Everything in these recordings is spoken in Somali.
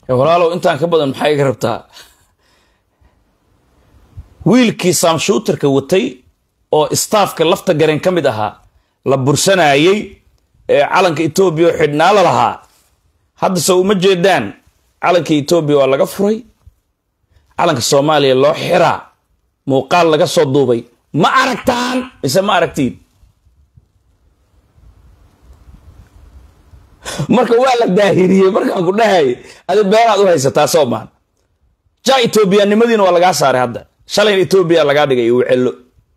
walaalow intaan ka badan maxaa iga rabtaa wiilkii saamshuutarka watay oo staafka lafta gareen ka mid ahaa la bursanayey ee calanka etoobiya oo xidhnaa la lahaa hadda soo uma jeedaan calanka etoobiya waa laga furay calanka soomaaliya loo xiraa muuqaal laga soo duubay ma aragtaan mise ma aragtiin marka waa la daahiriyey markaan ku dhahay adi beenaad u haysataa soomaan ja etoobiyanimadiina waa lagaa saaray hadda shalayna etoobiya lagaa dhigay uu cello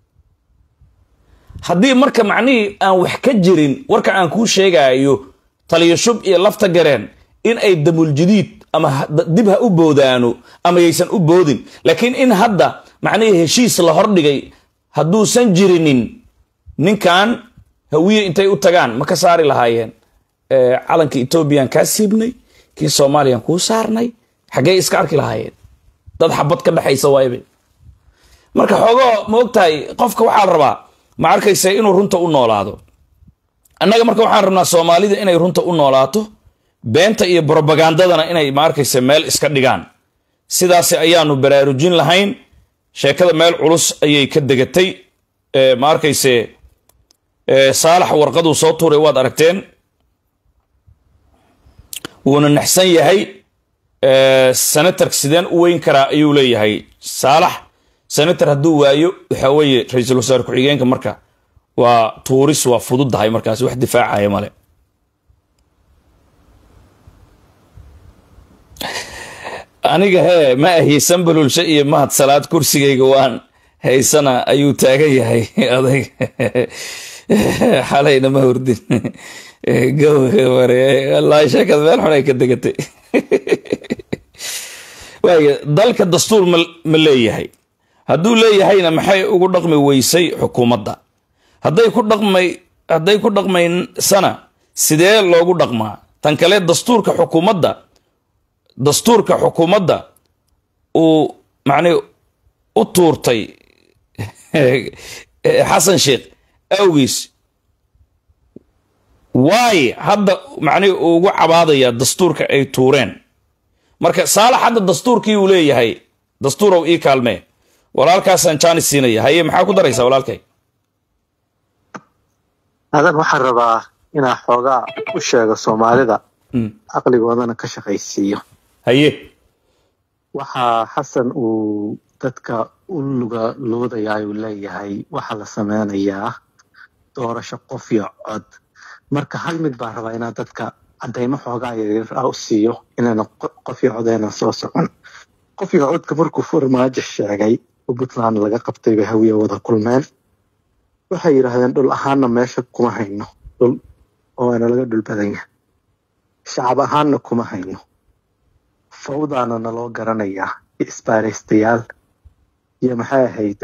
haddii marka macnihii aan wax ka jirin warka aan kuu sheegaayo taliyo shub iyo lafta gareen in ay damuljadiid ama dib ha u boodaano ama yaysan u boodin laakiin in hadda macnihii heshiis la hordhigay hadduusan jirinin ninkan hawiye intay u tagaan ma ka saari lahaayeen calanka etoobiyan kaa siibnay kii soomaaliyan kuu saarnay xaggee iska arki lahaayeen dad xabad ka dhexaysa waaybe marka xoogoo ma ogtahay qofka waxaa rabaa ma arkaysa inuu runta u noolaado annaga marka waxaan rabnaa soomaalida inay runta u noolaato beenta iyo brobagandadana inay ma arkaysa meel iska dhigaan sidaasi ayaanu baraarujin lahayn sheekada meel culus ayay ka degatay ma arkayse saalax warqaduu soo tuuray waad aragteen wuuna naxsan yahay senatark sideen u weyn karaa ayuu leeyahay saalax senator hadduu waayo waxa weeye ra-iisul wasaare ku-xigeenka marka waa tuuris waa fududdahay markaas wax difaacaya male aniga hee ma ahiysan balulsho iyo mahad salaad kursigayga waan haysana ayuu taagan yahay adag xalayna ma hurdin wallaahi sheekada meel xun ay ka degatay waaya dalka dastuur ma leeyahay hadduu leeyahayna maxay ugu dhaqmi weysay xukuumadda hadday ku dhaqmay hadday ku dhaqmaysana sidee loogu dhaqmaa tan kale dastuurka xukuumadda dastuurka xukuumadda uu macnii u tuurtay xasan sheekh awgiis waaye hadda macnihi uu ugu cabaadaya dastuurka ay tuureen marka saalax hadda dastuurkii uu leeyahay dastuurow ii kaalmee walaalkaasaan jaanis siinaya haye maxaa ku daraysaa walaalkay adan waxaan rabaa inaa xoogaa u sheego soomaalida caqligoodana ka shaqaysiiyo haye waxaa xasan uu dadka u luga loodayaa uu leeyahay waxaa la sameynayaa doorasho qof iyo cod marka hal mid baan rabaa inaa dadka cadaymo xoogaa yaryar ah u siiyo inayna qof iyo cod aynan soo socon qof iyo codka markuu farmaajo sheegay oo puntland laga qabtay bay hawiya wada kulmeen waxay yidhaahdeen dhul ahaanna meesha kuma hayno dhul oo waana laga dhul badan yahay shacab ahaanna kuma hayno fawdaana naloo garanayaa iyo isbaaraystayaal iyo maxay ahayd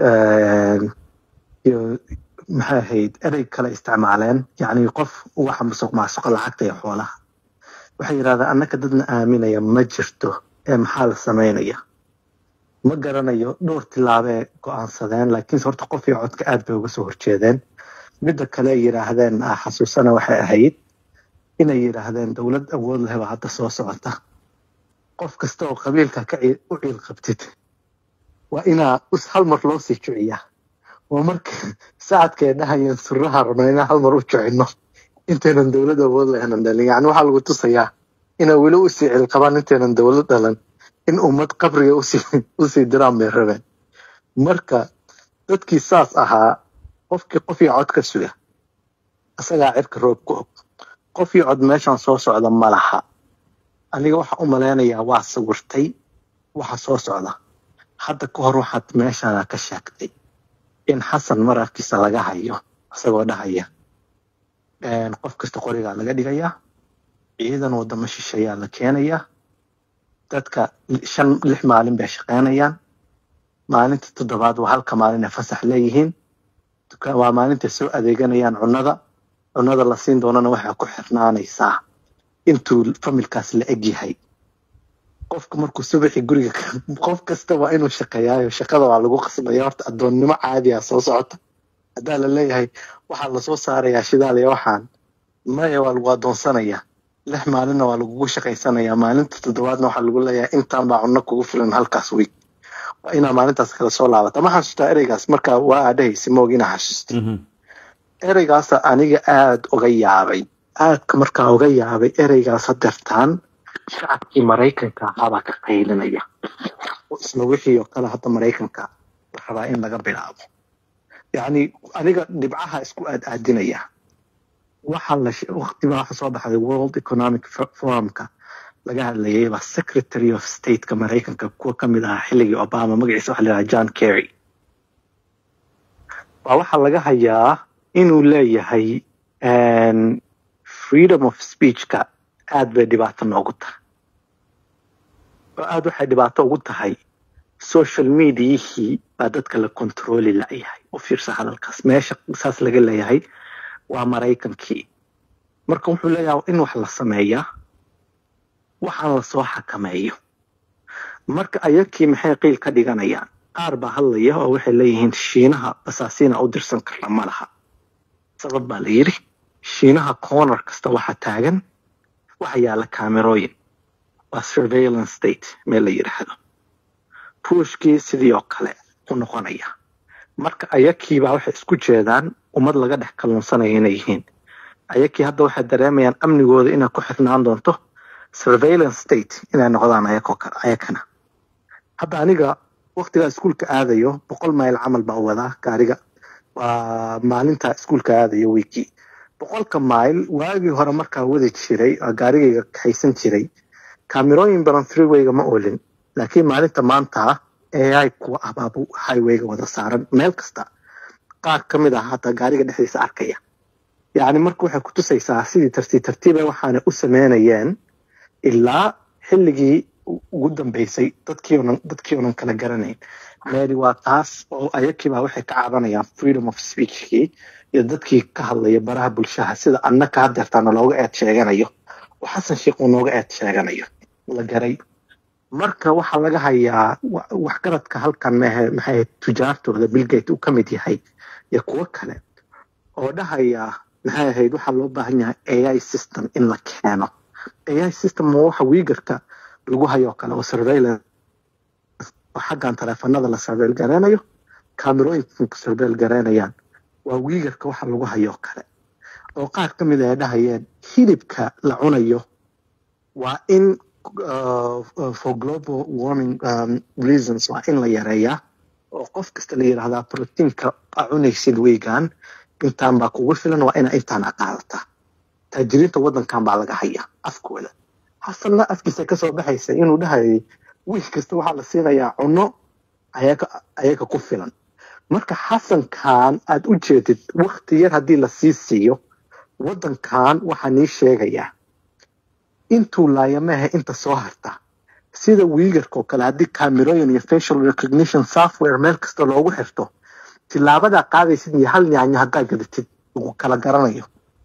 iyo maxay ahayd erey kale isticmaaleen yacni qof waxa musuq maasuqa lacagta iyo xoolaha waxay yidhahdeen annaka dadna aaminaya ma jirto ee maxaa la samaynaya ma garanayo dhowr tilaabee go-aansadeen laakiinse horta qof iyo codka aad bay uga soo horjeedeen midda kale ay yidhaahdeen xasuusana waxay ahayd inay yidhaahdeen dowlad awood leh baa hadda soo socota qof kasta oo qabiilka ka u ciil qabtid waa inaa hal mar loo sii juciyaa oo marka sacadkay dhahayeen suraha rabno inaan hal mar u jucino intaynan dowlad awood lehnan dhalin yani waxaa lagu tusayaa inay weli usii cilqabaan intaynan dowlad dhalan in ummad qabriga usii diraan bay rabeen marka dadkii saas ahaa qofkii qof iyo cod ka suga isagaa cirka roob ku og qof iyo cod meeshan soo socda ma laha aniga waxa u malaynayaa waa sawirtay waxa soo socda hadda ka hor waxaad meeshana ka sheegtay in xasan mararkiisa laga hayo isagoo dhahaya qof kasta qorigaa laga dhigayaa ciidan wadamo shisheeyaa la keenayaa dadka shan lix maalin bay shaqaynayaan maalinta toddobaad waa halka maalin ay fasax leeyihiin waa maalintay soo adeeganayaan cunnada cunnada la siin doonana waxay ku xirnaanaysaa intuu familkaas la eg yahay qofka markuu subaxii guriga qof kasta waa inuu shaqeeyaayo shaqada waa lagu qasbaya horta addoonnimo caadi ah soo socota haddaa la leeyahay waxaa lasoo saarayaa shidaal iyo waxaan maya waa lagu addoonsanayaa lix maalinna waa lagugu shaqaysanayaa maalinta toddobaadna waxaa lagu leeyahay intaan baa cunno kugu filan halkaas week waa inaa maalintaas kala soo laabata ma xasuustaa ereygaas marka waa aadhahaysa moog inaa xasuusta ereygaasa aniga aada uga yaabay aadka markaa uga yaabay ereygaas hadeertaan shacabkii maraykanka ahaabaa ka qaylinaya oo isla wixii oo kale hadda maraykanka la rabaa in laga bilaabo yacni aniga dhibcaha isku aad aadinaya waxa la waqtiba waxa soo baxday world economic forumka laga hadlayay baa secretary of stateka maraykanka kuwa ka mid ahaa xilligii obama magaciisa waxa la yidhaha john kerry waa waxaa laga hayaa inuu leeyahay freedom of speechka aad bay dhibaato noogu tahay oo aad waxay dhibaato ugu tahay social mediahii baa dadka la controli layahay u fiirsa hadalkaas meesha saas laga leeyahay waa maraykankii marka wuxuu leeyahay in wax la sameeyaa waxaan lasoo xakameeyo marka ayakii maxay qiil ka dhiganayaan qaar baa hadlaya oo waxay leeyihiin shiinaha basaasiina u dirsan karna ma laha sabab baa la yidhi shiinaha corner kasta waxa taagan waxa yaala camerooyin waa surveillance state meel la yidhaahdo ruushkii sidii oo kale u noqonaya marka ayakiibaa waxay isku jeedaan ummad laga dhex kalluunsanaya inay yihiin ayakii hadda waxay dareemayaan amnigooda inay ku xirnaan doonto surveillance state inay noqdaan ayakoo kale ayakana hadda aniga waktigaa iskuulka aadayo boqol mayl camal baa wadaa gaariga waa maalinta iskuulka aadayo wiikii boqolka mayl waagii hore markaa wadi jiray gaarigayga kaxaysan jiray kaamirooyin badan freewayga ma olin laakiin maalinta maanta ai kuwa ah baabu highwayga wada saaran meel kasta qaar ka mid ah hataa gaariga dhexdiisa arkaya yacni marka waxay ku tusaysaa sidii tartiib tartiiba waxaana u sameynayeen ilaa xilligii ugu dambeysay dadkiionan dadkii onan kala garanayn meeli waa taas oo ayakiibaa waxay ka cabanayaan freedom of speechkii iyo dadkii ka hadlaya baraha bulshaha sida annaka hadeertaana looga eed sheeganayo oo xasan sheikh uu nooga eed sheeganayo la garay marka waxaa laga hayaa waxgaradka halkan mahe maxay tujaartooda billgate uu ka mid yahay iyo kuwo kale oo dhahaya maxay ahayd waxaa loo baahan yahay ai system in la keeno ai system ma waxa wiigarka lagu hayoo kale oo surveillance oo xaggan taleefanada la surveil gareynayo camerooyinka surveil gareynayaan waa wiigarka waxa lagu hayoo kale oo qaar ka mid ay dhahayeen hilibka la cunayo waa in for global warming um, reasons waa in la yareeyaa oo qof kasta la yidhaahdaa proteinka a cunaysid weygan intaan baa kugu filan waa ina intaan a qaadataa taajiriinta waddankan baa laga hayaa afkooda xasanna afkiisa kasoo baxaysa inuu dhahayay wiil kasta waxaa la siinayaa cunno ayaga ku filan marka xasankan aad u jeedid wakti yar haddii lasii siiyo waddankan waxaa nii sheegayaa intuu laayamaha inta soo harta sida wiigarkao kale haddii camerooyin iyo facial recognition software meel kasta loogu xirto tilaabadaa qaadaysid iyo hal nyaanyo haddaa gadatid lagu kala garanayo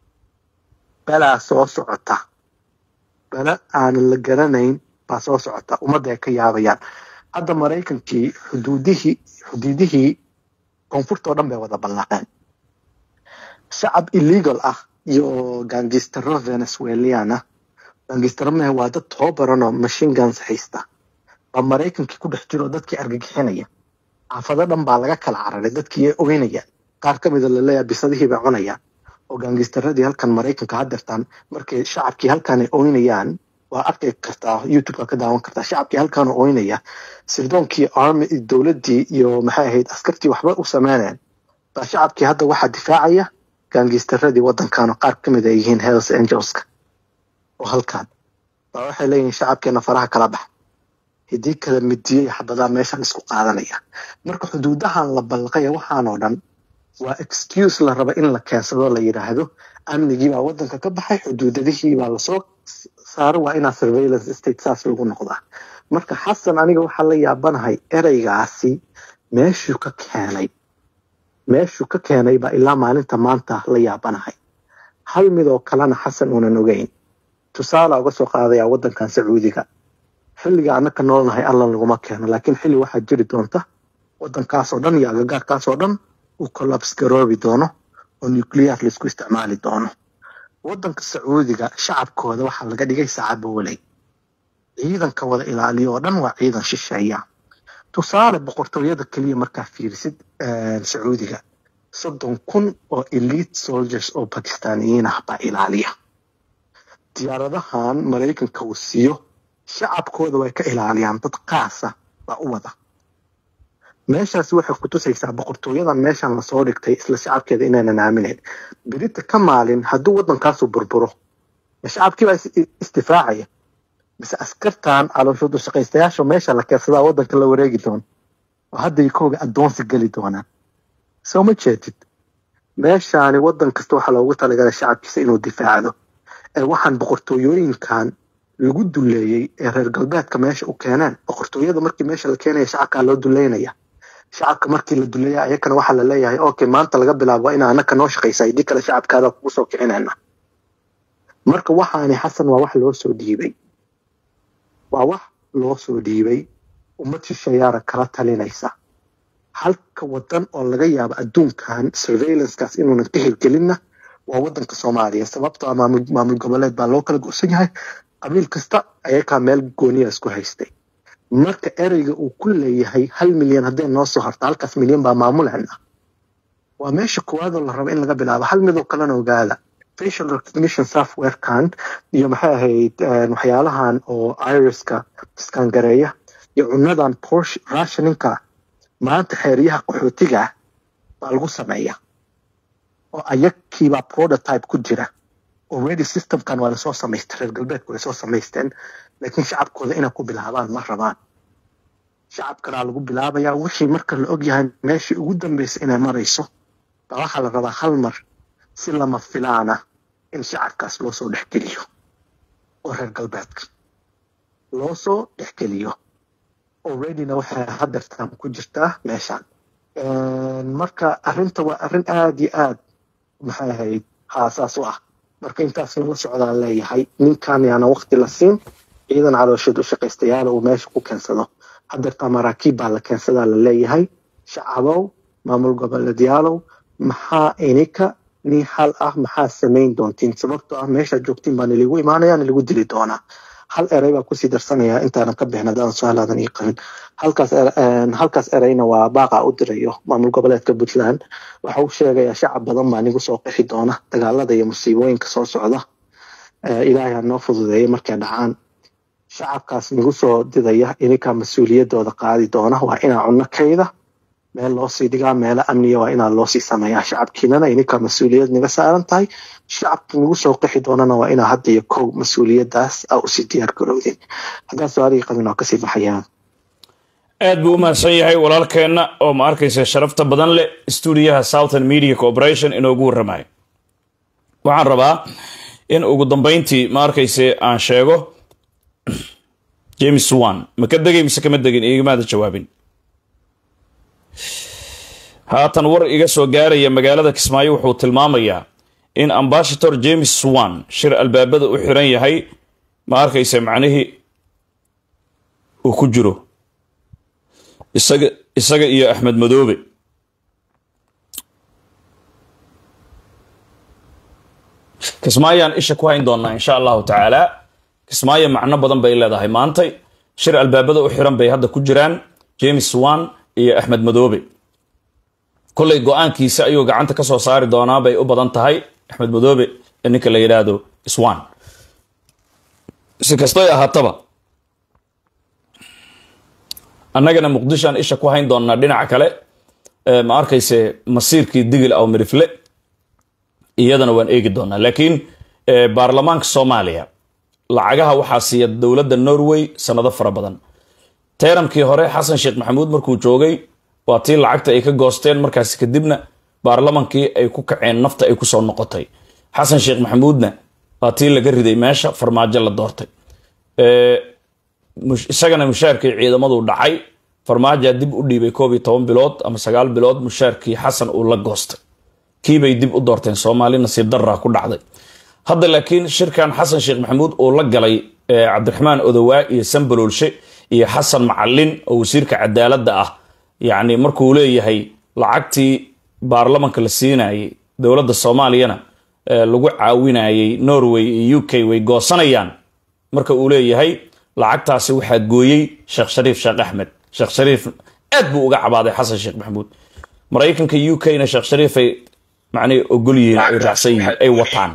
belaa soo socota bele aanan la garanayn baa soo socota ummadda ay ka yaabayaan hadda maraykankii xuduudihii xuduudihii koonfurta oo dhan bay wada ballaaqeen shacab illegal ah iyo gangistaro venezuelian ah gangistaro mehe waa dad toobaranoo machine guns haysta baa maraykankii ku dhex jiroo dadkii argagixinaya xaafado dhan baa laga kala cararay dadkii ay ogeynayaan qaar ka mida laleeyahay bisadihii bay cunayaan oo gangistaradii halkan maraykanka hadeertaan markay shacabkii halkan ay oynayaan waa arki kartaa youtubeka ka daawan kartaa shacabkii halkan oynaya sirdoonkii army dowladdii iyo maxay ahayd askartii waxba u sameynayaan baa shacabkii hadda waxaa difaacaya gangistaradii waddankan oo qaar ka mid ay yihiin hells angelska oo halkan baa waxay leeyihiin shacabkeena faraha kala bax hidii kala midiyey xabadaa meeshan isku qaadanaya marka xuduudahan la balqaya waxaanoo dhan waa excuse la raba in la keensado la yidhaahdo amnigiibaa waddanka ka baxay xuduudadihiibaa lasoo saaro waa inaa surveillance state saas lagu noqdaa marka xasan aniga waxaa la yaabanahay ereygaasi meeshuu ka keenay meeshuu ka keenay baa ilaa maalinta maanta la yaabanahay hal midoo kalena xasan uunan ogeyn tusaala uga soo qaadayaa waddankan sacuudiga xilliga annaka noolnahay alla laguma keeno laakiin xilli waxaa jiri doonta waddankaasoo dhan iyo agagaarkaasoo dhan uu collabs garoobi doono oo nuclear laisku isticmaali doono waddanka sacuudiga shacabkooda waxaa laga dhigay sacabooley ciidanka wada ilaaliyo oo dhan waa ciidan shisheeya tusaale boqortooyada keliya markaa fiirisid sacuudiga soddon kun oo elite soldiers oo bakistaaniyiin ah baa ilaaliya diyaaradahan maraykanka uu siiyo shacabkooda way ka ilaaliyaan dad qaasa baa u wada meeshaasi waxay ku tusaysaa boqortooyadan meeshan lasoo dhigtay isla shacabkeeda inaynan aaminayn berita ka maalin hadduu waddankaasu burburo ma shacabkii baa isdifaacaya mise askartan calooshoodu shaqaystayaasha meesha la keedsadaa waddanka la wareegi doona oo hadday kooga addoonsi geli doonaan soo ma jeedid meeshaani waddan kasta waxaa loogu talagalay shacabkiisa inuu difaacdo ee waxaan boqortooyooyinkan lagu duleeyey ee reer galbeedka meesha u keeneen boqortooyada markii meesha la keenaya shacabkaa loo duleynaya shacabka markii la duleeya ayakana waxaa la leeyahay okay maanta laga bilaabo ina anaka noo shaqaysa idii kale shacabkaada kugu soo kicinayna marka waxaani xasan waa wax loo soo dhiibay waa wax loo soo dhiibay ummad shisheeyaara kala talinaysa halka wadan oo laga yaabo adduunkan surveillancekaas inuunan ka hirgelinna waa waddanka soomaaliya sababtoo ah maamul goboleed baa loo kala go'san yahay qabiil kasta ayakaa meel gooniya isku haystay marka ereyga uu ku leeyahay hal milyan hadday noo soo harto halkaas milyan baa maamuleena waa meesha koowaadoo la rabo in laga bilaabo hal midoo kalena ogaada facial recognition softwarekan iyo maxay ahayd waxyaalahan oo iriska iskangareeya iyo cunadan porsche rationinka maanta xeeryaha qaxootiga ah baa lagu sameeya oo ayakiibaa prototype ku jira already systemkan waa lasoo samaystay reer galbeedku way soo samaysteen laakiin shacabkooda inay ku bilaabaan ma rabaan shacabkanaa lagu bilaabayaa wixii marka la ogyahay meeshii ugu dambaysa inay marayso baa waxaa la rabaa hal mar si lama filaana in shacabkaas loo soo dhexgeliyo oo reer galbeedka loo soo dhexgeliyo alreadyna waxay hadeertaan ku jirtaa meeshaan marka arrinta waa arrin aada iyo aad maxay ahayd haasaas u ah marka intaas nala socdaan leeyahay ninkan yaana wakti la siin ciidan caloosheed u shaqaystayaala uu meesha ku keensado hadeertaa maraakiib baa la keensadaa la leeyahay shacabow maamul goboleedyaalow maxaa ininka nin hal ah maxaa samayn doontiin sababtoo ah meeshaad joogtiin baa niligu imaanaya niligu dili doonaa hal erey baa kusii darsanaya intaanan ka bixin haddaan su-aalaadan ii qabin halkaas halkaas ereyna waa baaqa u dirayo maamul goboleedka puntland waxa uu sheegayaa shacab badan baa nigu soo qixi doona dagaalada iyo musiibooyinka soo socda ilaahay ha noo fududeeya markay dhacaan shacabkaas nigu soo didaya ininkaa mas-uuliyadooda qaadi doona waa inaa cunno kayda meel loosii dhigaa meelo amniya waa inaa loosii sameeyaa shacabkiinana ininkaa mas-uuliyad naga saaran tahay shacabka nagu soo qixi doonana waa inaa hadda iyo kow mas-uuliyadaas a usii diyaar garowdin haddaan su-aalihii qabin waa kasii baxayaan aad buu u mahadsan yahay walaalkeenna oo ma arkaysa sharafta badan leh stuudiyaha southern media corporation inoogu warramayo waxaan rabaa in ugu dambeyntii ma arkayse aan sheego james wan ma ka degay mise kama degin igamaada jawaabin haatan war iga soo gaaraya magaalada kismaayo wuxuu tilmaamayaa in ambashator james wan shir albaabada u xiran yahay ma arkaysa macnihii uu ku jiro isaga isaga iyo axmed madoobe kismaayaan isha ku hayn doonaa insha allahu tacaala kismaayo macno badan bay leedahay maantay shir albaabada u xiran bay hadda ku jiraan james wan iyo axmed madoobe kollay go-aankiisa ayuu gacanta ka soo saari doonaa bay u badan tahay axmed madoobe ee ninka la yidhaahdo swan si kastoy ahaataba annagana muqdishoan isha ku hayn doonaa dhinaca kale ma arkayse masiirkii digil aw mirifle iyadana waan eegi doonaa laakiin baarlamaanka soomaaliya lacagaha waxaa siiya dowladda norway sanado fara badan teeramkii hore xasan sheekh maxamuud markuu joogay waa tii lacagta ay ka goosteen markaasi kadibna baarlamankii ay ku kaceen nafta ay kusoo noqotay xasan sheekh maxamuudna waa tii laga riday meesha farmaajo la doortay isagana mushaarkii ciidamadu dhacay farmaajaa dib u dhiibay koob iyo toban bilood ama sagaal bilood mushaarkii xasan uu la goostay kiibay dib u doorteen soomaali nasiib daraa ku dhacday hadda laakiin shirkan xasan sheekh maxamuud uu la galay cabdiraxmaan odowaa iyo sambaloolshe iyo xasan macalin oo wasiirka cadaaladda ah yacni markuu leeyahay lacagtii baarlamanka la siinayay dowladda soomaaliyana lagu caawinayay norway iyo u k way goosanayaan marka uu leeyahay lacagtaasi waxaa gooyey sheekh shariif sheekh axmed sheekh shariif aad buu uga cabaaday xasan sheekh maxamuud maraykanka u k na sheekh shariifay macnay ogol yihiin ay raacsan yihiin ay wataan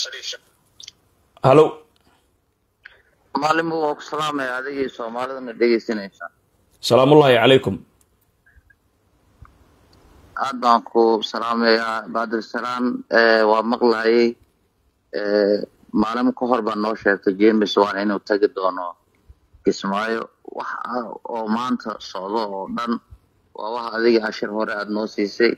halo maalin buu waa ku salaamaya adigii soomaalidana dhegaysanaysaa salaamullaahi calaykum aad baan ku salaamayaa baadilsalaan waa maqlayay maalin ka hor baa noo sheegtay james waan inuu tagi doono kismaayo wax ah oo maanta socdo oo dhan waa wax adiga cashir hore aada noo siisay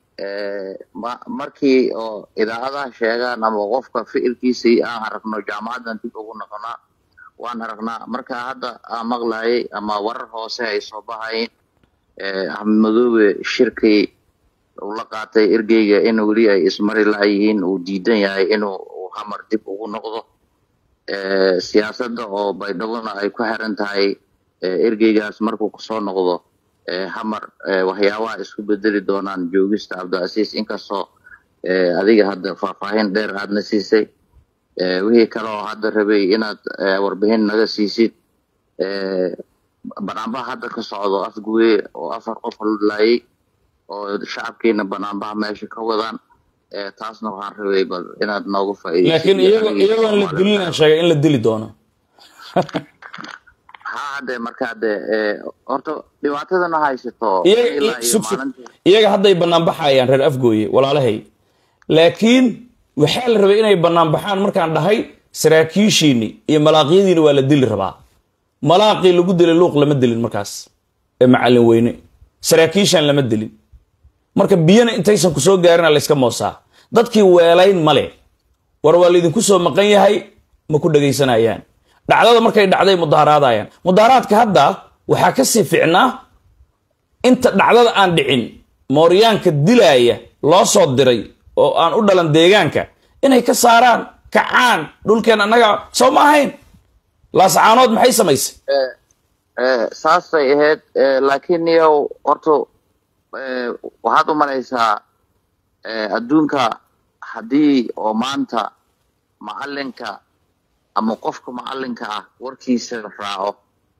markii oo idaacadaha sheegaan ama qofka ficilkiisii aan aragno jaamacaddan dib ugu noqonaa waan aragnaa marka hadda aan maqlayay ama warar hoose ay soo baxayeen axmed madoobe shirkii uu la qaatay ergeyga in weli ay ismari la-yihiin uu diidan yahay inuu hamar dib ugu noqdo siyaasadda oo baydhabona ay ku xiran tahay ergeygaas markuu kusoo noqdo hamar waxyaabaha isku bedeli doonaan joogista cabdilcasiis inkastoo adiga hadda faahfaahin dheer aadna siisay wixii kale oo hadda rabay inaad warbixin naga siisid banaanbaha hadda ka socdo afguye oo afar qof laayay oo shacabkiina banaanbaha meesha ka wadaan taasna waxaan rabay bal inaad noogu faa'iidaysid laakiin iyago iyagoon la dilin aan sheegay in la dili doono ha hadde marka hadde horta dhibaatadana haysato iyaga ilaa iyo sug sug maalintii iyaga hadday bannaan baxayaan reer afgooye walaalahay laakiin waxaa la rabay inay bannaan baxaan markaan dhahay saraakiishiini iyo malaaqyadiina waa la dili rabaa malaaqii lagu dilay luuq lama dilin markaas ee macallin weyne saraakiishan lama dilin marka biyana intaysan ku soo gaarina layska moosaa dadkii weelayn male war waa laydinku soo maqan yahay ma ku dhegaysanayaan dhacdada markay dhacday mudaharaadayaan mudaharaadka hadda waxaa ka sii ficnaa inta dhacdada aan dhicin mooryaanka dilaaya loo soo diray oo aan u dhalan deegaanka inay ka saaraan kacaan dhulkeen annaga soo ma ahayn laascaanood maxay samaysay saasay ahayd laakiin yow horta waxaad u malaysaa adduunka haddii oo maanta macalinka ama qofka macalinka ah warkiisa raaco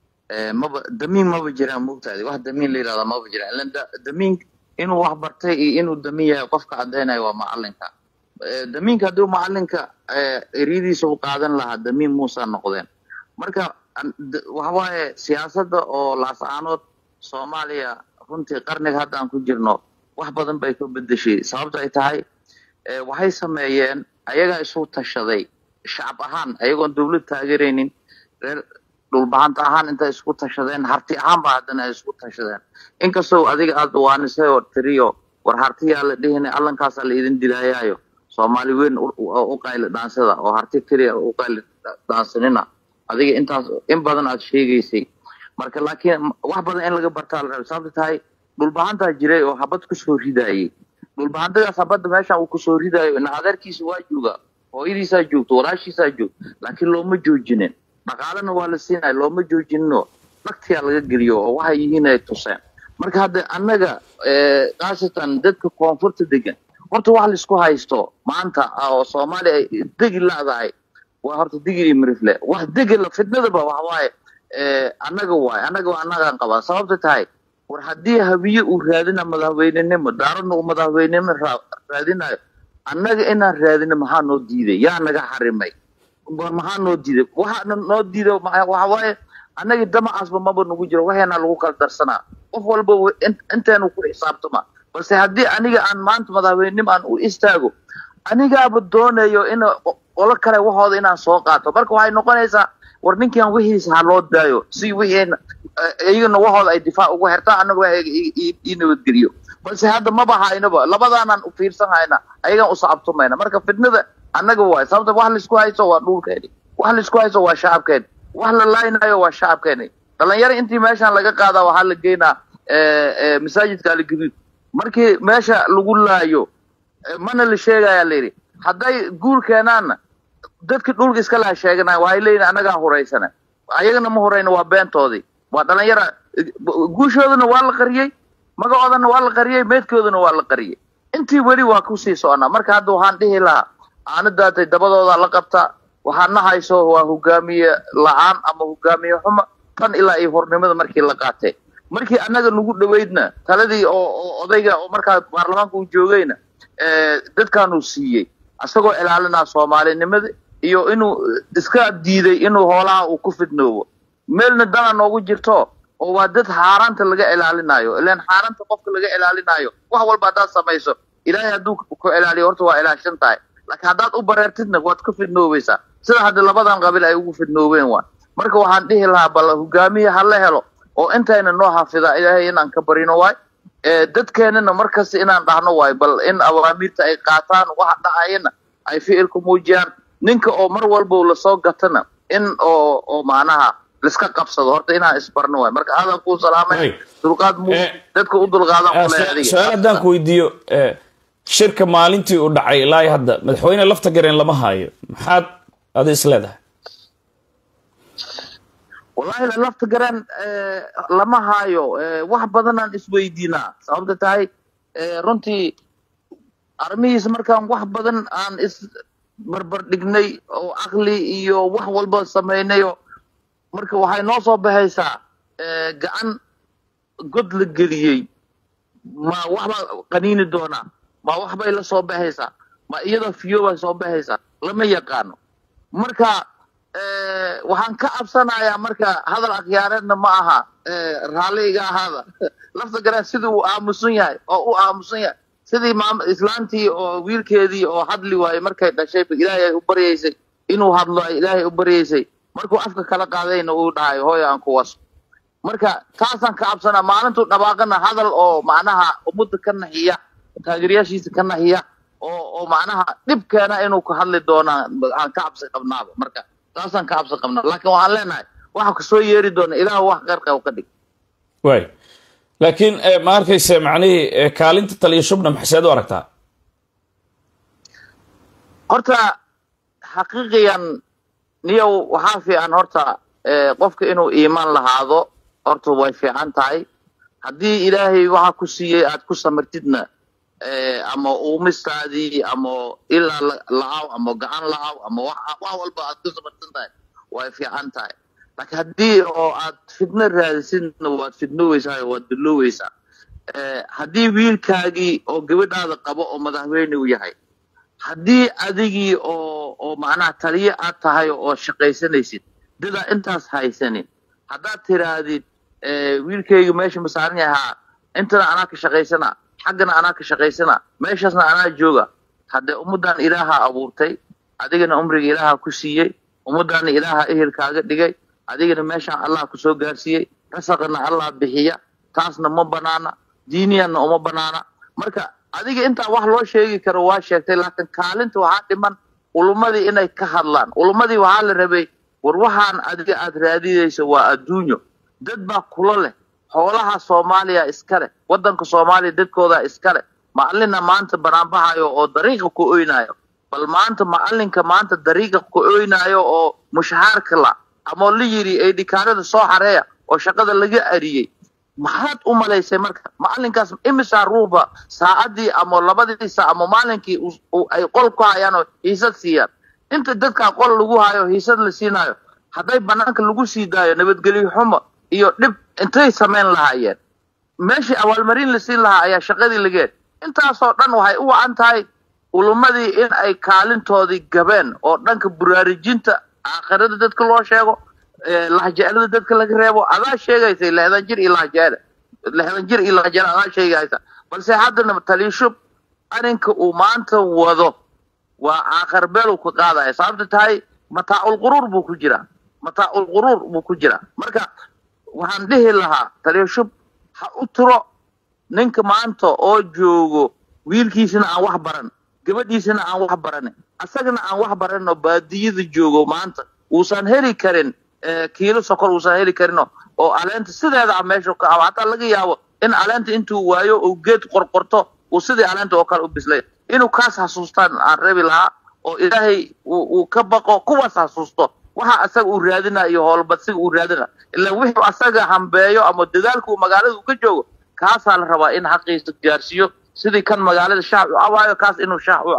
maba damiin maba jiraan mogtaadi wax damiin la yidhahda maba jiraan ilan da- damiin inuu wax bartay iyo inuu damiin yahay qofka caddaynayo waa macalinka damiinka haddii macalinka eryadiisa u qaadan lahaa damiin muusa noqdeen marka an- d- waxa waaye siyaasadda oo laascaanood soomaaliya runtii qarniga hadda aan ku jirno wax badan bay ka bedeshay sababta ay tahay eh, waxay sameeyeen ayagaa isu tashaday shacab ahaan ayagoon dowlad taageeraynin reer dhulbahanta ahaan intay isku tashadeen harti ahaan ba haddana ay isku tashadeen inkastoo adiga aada waanisay oo tiriyo war hartiyaa la dhihina allankaasaa la idin dilaayaayo soomaali weyn u- u u qayli dhaansada oo harti keliya u qayli dhaansanina adiga intaas in badan aad sheegaysay marka laakiin wax badan in laga bartaa la raba sababta tahay dhulbahantaa jiray oo habad kusoo ridaayay dhulbahantadaas habadda meesha uu kusoo ridayo ina adeerkiisa waa jooga hooyadiisaa joogto walaashiisaa joogto laakiin looma joojinin dhaqaalena waa la siinaya looma joojinino dhagtiyaa laga geliyo oo waxay yihiin ay tuseen marka hadda annaga eh, khaasatan dadka koonfurta degan horta wax laisku haysto maanta ah oo soomaaliya ay degi ladahay waa horta digi iyo mirifle wax degi la fitnadaba wax waaye eh, annaga waaye annaga waa annagaan qabaa sababta tahay war haddii habiye uu raadina madaxweynenimo daaradna uu madaxweynenimo raa- raadinayo annaga inaan raadino maxaa noo diiday yaa naga xarimay war maxaa noo diiday waxa na- noo diiday ma- waxa waaye annaga damacaasba maba nagu jiro waxeena lagu kala darsanaa qof walba wa- in- inteenu ku xisaabtama balse haddii aniga aan maanta madaxweynenimo aan u istaago anigaaba doonayo in qolo kale waxooda inaan soo qaato marka waxay noqonaysaa war ninkan wixiisa ha loo daayo si wixii iyagana waxooda ay difaac ugu xirtaan annaga wax i- i- ii nabadgeliyo balse hadda maba haynaba labadaanaan u fiirsan hayna ayagaan usacabtumayna marka fitnada annaga waay sababta wax laisku haysto waa dhulkeeni wax laisku haysto waa shacabkeeni wax la laaynayo waa shacabkeeni dhalinyaro intii meeshaan laga qaadaa waxaa la geynaa eh, eh, masaajidka aligaduud markii meesha lagu laayo eh, mana la sheegaya layidhi hadday guur keenaanna dadka dhulka iska laha sheeganaya waxay leeyihin annagaa huraysana ayagana ma hurayna waa beentoodii waa dhalinyara guushoodana waa la qariyey magacoodana waa la qariyey meedkoodana waa la qariyey intii weli waa kusii soconaa marka hadda waxaan dhihi lahaa aanadaatay dabadooda la qabta waxaana hayso waa hogaamiye la-aan ama hogaamiye xuma tan ilaa iyo hornimada markii la qaatay markii annaga nagu dhoweydna taladii oo oo odayga oo markaa baarlamaanka uu joogayna dadkaanuu siiyey isagoo ilaalinaa soomaalinimada iyo inuu iska diiday inuu hoolaha uu ku fidnoobo meelna dana noogu jirto oo waa dad xaaraanta laga ilaalinayo ilaan xaaraanta qofka laga ilaalinayo wax walba haddaad samayso ilaahay hadduu ku ilaaliyo horta waa ilaashan tahay laakiin haddaad u bareertidna waad ka fidnoobaysaa sida hadda labadan qabiil ay ugu fidnoobeen waa marka waxaan dhihi lahaa bal hogaamiye ha la helo oo intayna noo xafida ilaahay inaan ka barino waay dadkeenana markasta inaan dhahno waay bal in awaamiirta ay qaataan waxa dhacayana ay ficilku muujiyaan ninka oo mar walba lasoo gatana in oo oo macnaha liska qabsado horta inaan isbarno waay marka aadan kuu salaamay dulqaad mu dadka u dulqaadan kule adiga su-aal haddaan ku weydiiyo shirka maalintii uu dhacay ilaa hadda madaxweyne lafta gareen lama haayo maxaad adi is leedahay wallahi lafta gareen lama haayo wax badanaan isweydiinaa sababta tahay runtii arrimihiisa markaan wax badan aan is barbar dhignay oo caqli iyo wax walba samaynayo marka waxay noo soo baxaysaa gacan god la geliyey ma waxbaa qaniini doonaa ma waxbay la soo baxaysaa ma iyadoo fiyo bay soo baxaysaa lama yaqaano marka waxaan ka cabsanayaa marka hadal akhyaareedna ma aha raalli iga ahaada lafta gareen sidii uu aamusan yahay oo u aamusan yahay sidii maam islaantii oo wiilkeedii oo hadli waayey markay dhashay ilaahay ay u baryaysay inuu hadlo ay ilaahay u baryaysay markuu afka kala qaadayna uu dhahay hooy aan ku waso marka taasaan ka cabsanaa maalintuu dhabaaqana hadal oo macnaha ummadda ka naxiya taageerayaashiisa ka naxiya oo oo macnaha dhibkeena inuu ka hadli doonaa aan ka cabsi qabnaaba marka taasaan ka cabsi qabnaa laakiin waxaan leenahay waxa kasoo yeeri doona ilaah wax qeyrqeyb ka dhig waay laakiin ma arkayse macnihii kaalinta taliya shubna maxseed u aragtaa horta xaqiiqiyan niyow waxaa fiican horta qofka inuu iimaan lahaado horta way fiican tahay haddii ilaahay waxa ku siiyey aad ku samirtidna ama uumistaadii ama ilaa la-aw ama gacan la-aw ama wax walba aad ku samirsan tahay way fiican tahay laakiin haddii oo aad fidno raadisidna waad fidnooweysaa waad dulooweysaa haddii wiilkaagii oo gabadhaada qabo oo madaxweyne u yahay haddii adigii oo oo macnaha taliye aad tahay oo shaqaysanaysid dadaa intaas haysanin haddaad tiraahdid wiilkayga meesha ma saaran yahaa intana anaa ka shaqaysana xaggana anaa ka shaqaysana meeshaasna anaa jooga haddee ummaddan ilaaha abuurtay adigana umriga ilaaha ku siiyey ummaddaana ilaaha ehelkaaga dhigay adigana meeshaan allah kusoo gaarsiiyey rasaqana allah bixiya taasna ma banaana diiniyanna uma banaana marka adiga intaa wax loo sheegi karo waa sheegtay laakiin kaalinta waxaa dhiman ulumadii inay ka hadlaan ulumadii waxaa la rabay war waxaan adiga aad raadinayso waa adduunyo dad baa kula leh xoolaha soomaaliya iska leh waddanka soomaaliya dadkooda iska leh macallina maanta banaanbaxayo oo dariiqa ku oynayo bal maanta macallinka maanta dariiqa ku oynayo oo mushahaarka la ama la yidhi ay dhikaanada soo xareeya oo shaqada laga ariyey maxaad u malaysay marka macallinkaas imisaa ruuba saacadii ama labadii saac ama maalinkii ay qol ku hayaan oo hiisad siiyaan inta dadkaa qol lagu hayo hiisad la siinayo hadday banaanka lagu sii daayo nabadgelyo xumo iyo dhib intay samayn lahaayeen meeshii abaalmarin la siin lahaa ayaa shaqadii lageed intaasoo dhan waxay u wacan tahay ulumadii in ay kaalintoodii gabeen oo dhanka buraarijinta aakhirada dadka loo sheego lahjeelada dadka laga reebo adaa sheegaysay lehdan jir iyo lahjeele lehdan jir iyo lahjeele adaa sheegaysa balse haddana taliishub arrinka uu maanta wado waa aakhir beel uu ka qaadaya sababta tahay mataacul quruur buu ku jiraa mataacul quruur buu ku jiraa marka waxaan dhihi lahaa taliishub ha u tiro ninka maanta oo joogo wiilkiisana aan wax baran gabadhiisana aan wax baranin asagana aan wax baranin oo baadiyada joogo maanta uusan heli karin kiilo sokor uusan heli karin oo aleenta sideeda a meesha ka abo hataa laga yaabo in aleenta intuu waayo uu geed qorqorto uu sidii aleenta oo kale u bislay inuu kaas xasuustaan aan reebi lahaa oo ilaahay uu ka baqo kuwaas xasuusto waxa asaga uu raadina iyo howlbadsiga uu raadina ilaa wixii asaga hambeeyo ama dadaalka uu magaalada uu ka joogo kaasaa la rabaa in xaqiisa gaarsiiyo sidii kan magaalada shaac u cabaayo kaas inuu shaac u cabo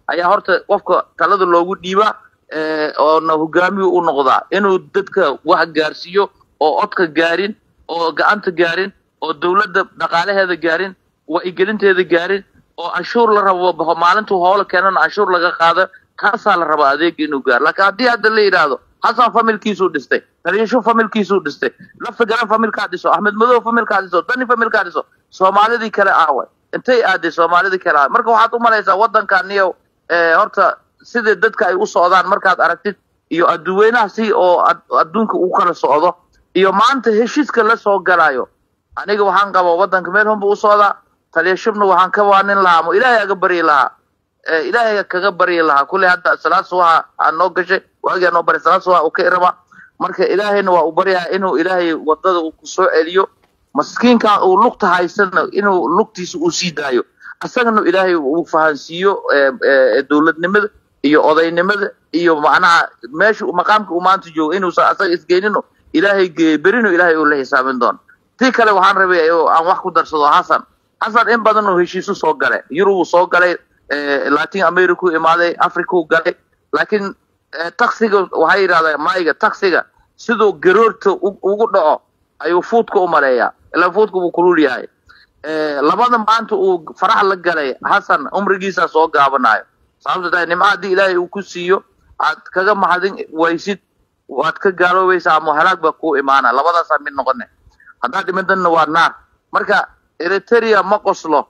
ayaa horta qofka talada loogu dhiibaa oona hogaamiyu u noqdaa inuu dadka wax gaarsiiyo oo codka gaarin oo gacanta gaarin oo dowladda dhaqaalaheeda gaarin wa'igelinteeda gaarin oo canshuur la rabo maalintuu hoola keenana canshuur laga qaado kaasaa la rabaa adeega inuu gaaro laakiin haddii hadda la yidhaahdo xasan familkiisuu dhistay taliyasho familkiisuu dhistay lafta garan familkaa dhiso axmed madow familkaa dhiso dani familkaa dhiso soomaalidii kale aaway intay aaday soomaalidii kale aaway marka waxaad u malaysaa waddankaniyo horta sidai dadka ay u socdaan markaad aragtid iyo adduweynaha si oo adduunka u kala socdo iyo maanta heshiiska la soo galayo aniga waxaan qabaa waddanka meel hunba u socdaa taliyashubna waxaan ka waanin lahaa mo ilaahay aga baryi lahaa ilaahay kaga baryi lahaa kulley hadda salaad subaha aa noo gashay waagiaa noo baray salaad subaha uu ka iraba marka ilaahayna waa uu baryaha inuu ilaahay wadada uu ku soo celiyo maskiinkan uu lugta haysana inuu lugtiisa uu sii daayo asagana ilaahay uu fahansiiyo dowladnimada iyo odaynimada iyo macnaha meesha maqaamka uu maanta joogo inuusan asaga isgeynino ilaahay geeye berino ilaahay uu la xisaabin doono tii kale waxaan rabay aan wax ku darsado xasan xasan in badan oo heshiisu soo galay yurubuu soo galay latin america u imaaday africa u galay laakiin taksiga waxay yidhahdaa mayga taksiga siduu garoorta ugu dhaco ayuu fuudka u maleeyaa ilaa fuudka buu kulul yahay labada maanta uu farax la galay xasan umrigiisaa soo gaabanayo sababto tahay nimca haddii ilaahay uu ku siiyo aad kaga mahadin waysid waad ka gaaloobaysaa ama halaag baa kuu imaana labadaasaa mid noqone haddaad dhimadanna waa naar marka eritrea ma qoslo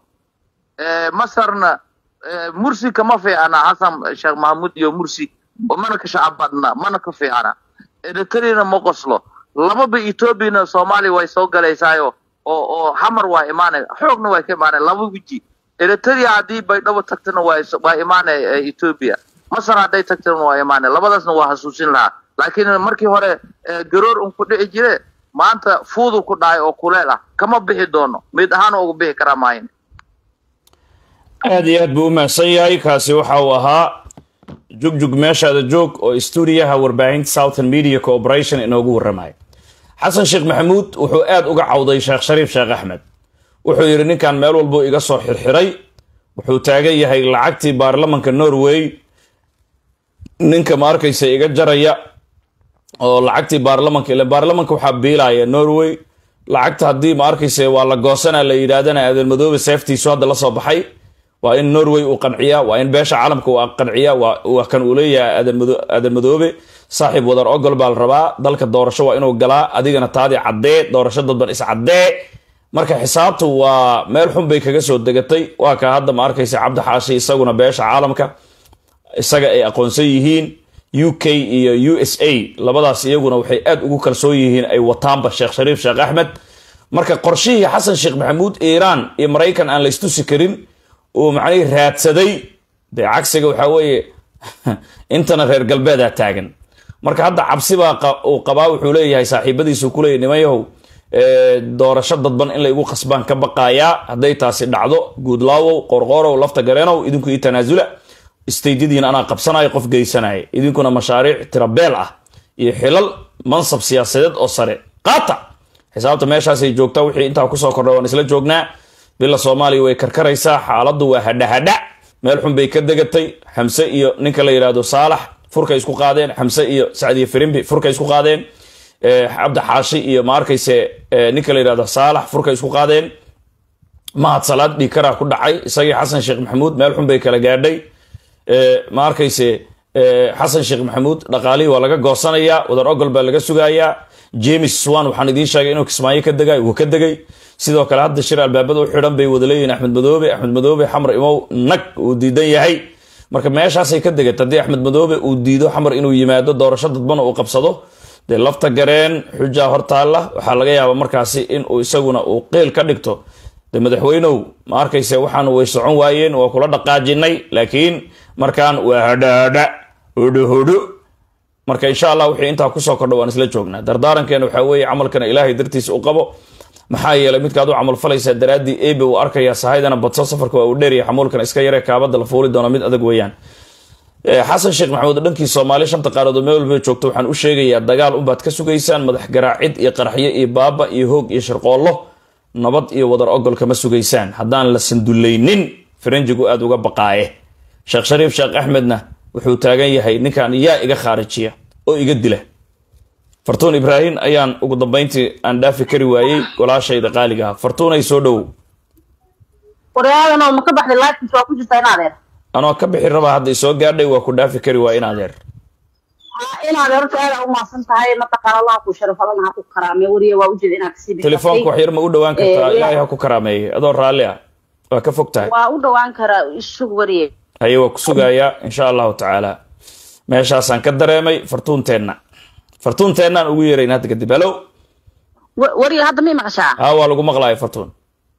masarna mursi kama fiicana xasan sheekh mahmud iyo mursi mana ka shacab badna mana ka fiicana eritreana ma qoslo lababa ethoobiana soomaaliya way soo galaysaayo oo oo xamar waa imaanay xoogna way ka imaanay laba weji eritrea haddii baydhabo tagtana waa waa imaanaya ethoobia masar hadday tagtana waa imaanay labadaasna waa xasuusin lahaa laakiin markii hore garoor un ku dhici jire maanta fuudu ku dhacay oo kuleel ah kama bixi doono mid ahaan ugu bixi karaa maayin aad iyo aad buu u mahadsan yahay kaasi waxa uu ahaa jugjug meeshaada joog oo stuudiyaha warbaahinta southern media corporation inoogu warramaya xasan sheekh maxamuud wuxuu aad uga cawday sheekh shariif sheekh axmed wuxuu yidhi ninkan meel walbuu iga soo xirxiray wuxuu taagan yahay lacagtii baarlamanka norway ninka ma arkaysa iga jaraya oo lacagtii baarlamanka ile baarlamanka waxaa biilaya norway lacagta haddii ma arkaysa waa la goosana la yidhaahdana aadan madoobe seeftiisu hadda la soo baxay waa in norway uu qanciyaa waa in beesha caalamka uu qanciyaa waa kan uu leeyahay aadan madoobe saaxiib wadar ogol baa la rabaa dalka doorasho waa inuu galaa adigana taadii caddee doorasho dadban is caddee marka xisaabtu waa meel xun bay kaga soo degatay waa ka hadda ma arkaysa cabdi xaashi isaguna beesha caalamka isaga ay aqoonsan yihiin u k iyo u s a labadaas iyaguna waxay aad ugu kalsoon yihiin ay wataanba sheekh shariif sheekh axmed marka qorshihii xasan sheekh maxamuud iiraan iyo maraykan aan la istusi karin uu macnihii raadsaday dee cagsiga waxaa weeye intana reer galbeedaa taagan marka hadda cabsibaa uu qabaa wuxuu leeyahay saaxiibadiisu kuleeyay nimanyahow doorasho dadban in la igu qasbaan ka baqaayaa hadday taasi dhacdo guudlaawow qorqoorow lafta gareenow idinku ii tanaasula istaydyadiin anaa qabsanaya qof geysanaya idinkuna mashaariic tirabeel ah iyo xilal mansab siyaasadeed oo sare qaata xisaabta meeshaasay joogtaa wixii intaa kusoo kordha waan isla joognaa bila soomaaliya way karkaraysaa xaaladdu waa hadhahadha meel xun bay ka degatay xamse iyo ninka la yidhaahdo saalax furkay isku qaadeen xamse iyo sacdiyo firimbi furkay isku qaadeen cabdi xaashi iyo ma arkayse ninka la yidhahdo saalax furkay isku qaadeen mahad salaad dhiikaraa ku dhacay isagii xasan sheekh maxamuud meel xun bay kala gaadhay ma arkayse xasan sheekh maxamuud dhaqaalihii waa laga goosanayaa wadar ogol baa laga sugayaa james swan waxaan idiin sheegay inuu kismaayo ka degay wuu ka degay sidoo kale hadda shir albaabada u xidhan bay wada leeyihin axmed madoobe axmed madoobe xamar imow nag uu diidan yahay marka meeshaasay ka degatay haddii axmed madoobe uu diido xamar inuu yimaado doorasho dadbana uu qabsado dee lafta gareen xujaa hortaalla waxaa laga yaabaa markaasi in uu isaguna uu qeyl ka dhigto de madaxweynow ma arkayse waxaan way socon waayeen waa kula dhaqaajinay laakiin markaan waa hadhahadha hodhohodho marka insha allah wixii intaa kusoo kordha waan isla joognaa dardaarankeena waxaa weeye camalkana ilaahay dartiisa u qabo maxaa yeelay midkaad u camal falaysaa daraaddii ebe uu arkayaa sahaydana badso safarka waa uu dheeraya xamuulkan iska yaree kaabada la fuuli doona mid adag weeyaan xasan sheekh maxamuud dhankii soomaali shanta qaaradood meel walba joogto waxaan u sheegayaa dagaal unbaad ka sugaysaan madax garaacid iyo qaraxyo iyo baaba iyo hoog iyo shirqoollo nabad iyo wadar ogol kama sugaysaan haddaan la sandulaynin faranjigu aada uga baqaaye sheekh shariif sheekh axmedna wuxuu taagan yahay ninkan yaa iga khaarijiya oo iga dila fartuun ibraahim ayaan ugu dambayntii aan dhaafi kari waayey walaashayda qaaliga ah fartuunay soo dhowow waryaadano ma ka baxday lifekis waa ku jirtaa in adeer anoo ka bixi rabaa hadda isoo gaadhay waa ku dhaafi kari waay in adeer in adeer horta aada umahadsan tahay mataqaan allaha ku sharaf adana ha ku karaame wariye waa ujeeda inaad kasii bixisay. telefoonka wax yar ma u dhowaan kartaa Eh, ilaahay ha ku karaameeyey adoo raalli ah waa ka fog tahay waa u dhawaan karaa isug wariye haye waa ku sugayaa insha allahu tacaala meeshaasaan ka dareemay fartuunteenna fartuunteennan ugu yeerayn hadda kadib halo Wa- wariye hadda may maqashaa haa waa lagu maqlaaya fartuun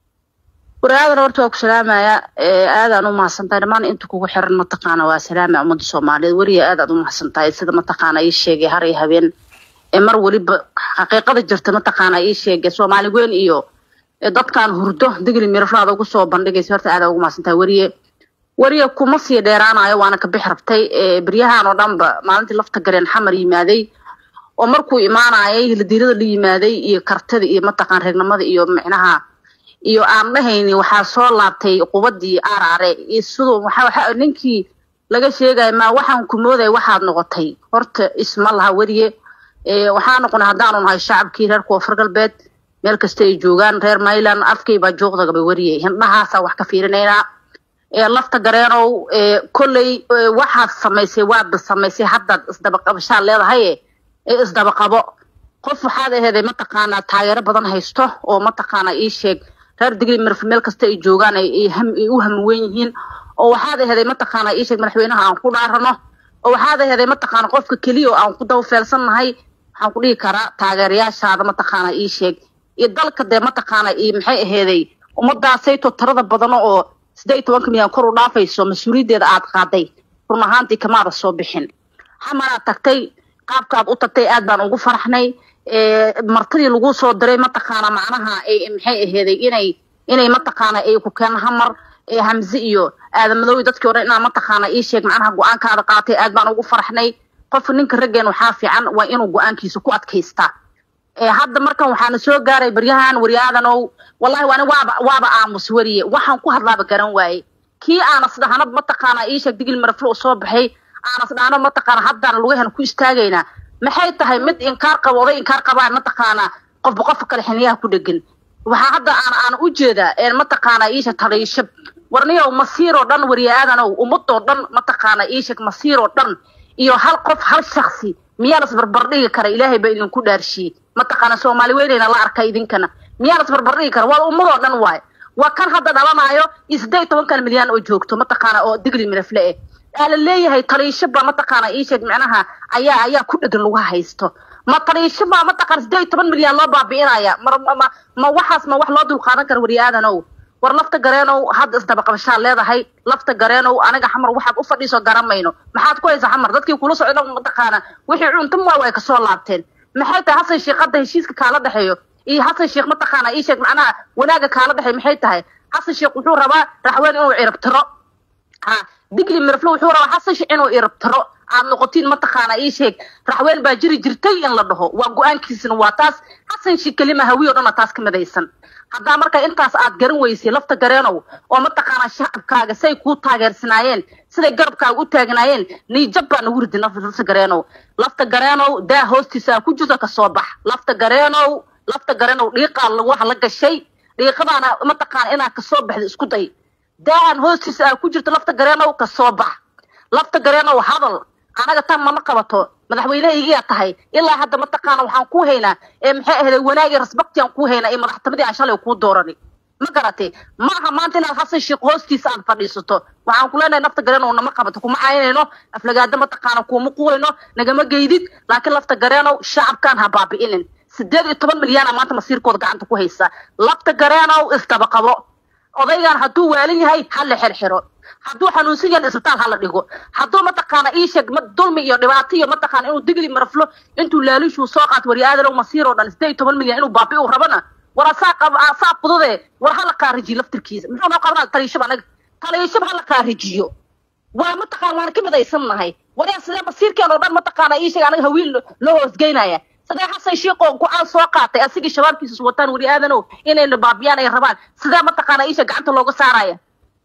waryaadana horta waa ku salaamaya ee aadaan u mahadsan tahay dhammaan inta kugu xiran mataqaana waa salaamaya ummadda soomaaliyeed wariye aadaad u mahadsan tahay sida mataqaana ii sheegay har iyo habeen ee mar weliba xaqiiqada jirta mataqaana ii sheegay soomaali weyn iyo ee dadkan hurdo digli miraflaada ugu soo bandhigaysa horta aadaad ugu mahadsan tahay wariye wariye kuma sii dheeraanayo waana ka bix rabtay ee beryahan oo dhanba maalintii lafta gareen xamar yimaaday oo markuu imaanayay hiladiirada la yimaaday iyo kartida iyo mataqaan reegnimada iyo micnaha iyo aan dhahayni waxaa soo laabtay qubadii aaraare iyo siduu waxa waxa ninkii laga sheegaya ma waxaan ku moodaya waxaad noqotay horta isma laha weriye ee waxaa noqonay haddaanu nahay shacabkii reer koonfur galbeed meel kasta ay joogaan reer mayland afkay baa joogdagaba weriye hindhahaasaa wax ka fiirinaynaa ee lafta gareenow ee kolley ee waxaad samaysay waadba samaysay haddaad isdabaqabashaad leedahay ee isdabaqabo qof waxaad aheeday mataqaanaa taageero badan haysto oo mataqaanaa ii sheeg reer digri mirf meel kasta ay joogaan ay ay ham- ay u hamwen yihiin oo waxaad aheeday mataqaanaa ii sheeg madaxweynaha aan ku dhaarano oo waxaad aheeday mataqaana qofka keliya oo aan ku dawafeelsannahay waxaan ku dhihi karaa taageerayaashaada mataqaanaa ii sheeg iyo dalka dee mataqaanaa ii maxay aheeday ummadaasayto tirada badano oo siddeed iyo tobanka milyan kor u dhaafayso mas-uuliyaddeeda aad qaaday run ahaantii kamaada soo bixin xamaraad tagtay qaabkaad u tagtay aad baan ugu faraxnay ee, martidii lagu soo diray mataqaana macnaha ay maxay aheeday inay inay mataqaana ay ku keen hamar ee hamze iyo aadamadooy dadkii hore inaa mataqaana ii sheeg macnaha go-aankaada qaatay aad baan ugu faraxnay qofka ninka raggeen waxaa fiican waa inuu go-aankiisa ku adkaystaa ee hadda markan waxaana soo gaaray baryahan waryaadanow wallahi waani waaba waaba aamus weriye waxaan ku hadlaaba garan waaye kii aanas dhahanad mataqaana ii sheeg digil maraflo u soo baxay aanas dhahano mataqaana haddaan lugahan ku istaagaynaa maxay tahay mid inkaar qabo oday inkaar qabaan mataqaana qofba qofka kale xiniyaha ku dhegan waxaa hadda aan aan u jeedaa ee mataqaana ii sheeg taliishab warniyow masiiroo dhan waryaadanow ummadoo dhan mataqaana ii sheeg masiiroo dhan iyo hal qof hal shaksi miyaa las barbardhigi kara ilaahay baa idinku dhaarshiyey mataqaana soomaali weynayna la arkay idinkana miyaa las barbardhigi kara waa ummadoo dhan waay waa kan hadda dhalanaayo iyo siddeed iyo tobankan milyan oo joogto mataqaana oo digli mirafle eh aa la leeyahay taliishaba mataqaana ii sheeg micnaha ayaa ayaa ku dhegan lagu haysto ma taliishaba mataqaana siddeed iyo toban milyan loo baabi'inaya mar ma ma- ma waxaas ma wax loo dulqaadan kara waryaadanow war lafta gareenow hadda isdabaqabashaad leedahay lafta gareenow aniga xamar waxaad u fadhiiso garamayno maxaad ku haysaa xamar dadkii kula socda mataqaana wixii cuntum waa way kasoo laabteen maxay tahay hasan sheekh hadda heshiiska kaala dhexeeyo iyo hasan sheekh mataqaana ii sheeg macnaha wanaaga kaala dhexeeyo maxay tahay hasan sheekh wuxuu rabaa raxween inuu ciribtiro ha digli mirflo wuxuu rabaa xasan sheekh inuu iribtiro aad noqotiin mataqaana ii sheeg raxween baa jiri jirtay in la dhaho waa go-aankiisina waa taas xasan sheekh kelima hawiyo dhana taas ka midaysan haddaa marka intaas aad garan weysay lafta gareenow oo mataqaana shacabkaaga say kuu taageersanaayeen siday garabkaaga u taagnaayeen niijab baa nagu ridi lafta gareenow lafta gareenow daa hoostiisa aa ku jirto kasoo bax lafta gareenow lafta gareenow dhiiqaa wax la gashay dhiiqadaana mataqaana inaad kasoo baxda isku day daahan hoostiisa aa ku jirto lafta gareenow kasoo bax lafta gareenow hadal anaga tan mana qabato madaxweynehaygiyaa tahay ilaa hadda mataqaana waxaan ku haynaa ee maxay ahday wanaag iyo rasbakti aan ku haynaa iyo madaxtimadii aan shalay kuu doorani ma garatay ma aha maanta inaad xasan sheekh hoostiisa aad fadhiisato waxaan ku leenahay lafta gareenow nama qabato kuma caynayno aflagaada mataqaana kuuma quwayno nagama geydid laakiin lafta gareenow shacabkaan ha baabi'inin sideed iyo toban milyaana maanta masiirkooda gacanta ku haysa lafta gareenow isdabaqabo odaygan hadduu waalan yahay ha la xirxiro hadduu xanuunsan yahay isbitaal ha la dhigo hadduu mataqaana ii sheeg ma- dulmi iyo dhibaato iyo mataqaana inuu digli maraflo intuu laalushuu soo qaato waryaadalow masiir oo dhan sideed iyo toban milyan inuu baabi uu rabana war asaa qab asaa fudude war ha la qaarijiyo laftirkiisa muxuu noo qabanaa taliishab anaga taliishab ha la qaarijiyo waa mataqaan waan ka midaysan nahay waryaa sidee masiirkeen oo dhan mataqaana ii sheeg anaga hawiil lo- loo hoosgeynaya sidee xasan sheekh oo go-aan soo qaatay asigii shabaabkiisa wataan weri aadanow inayna baabiyaan ay rabaan sidee mataqaana ii sheeg gacanta looga saaraya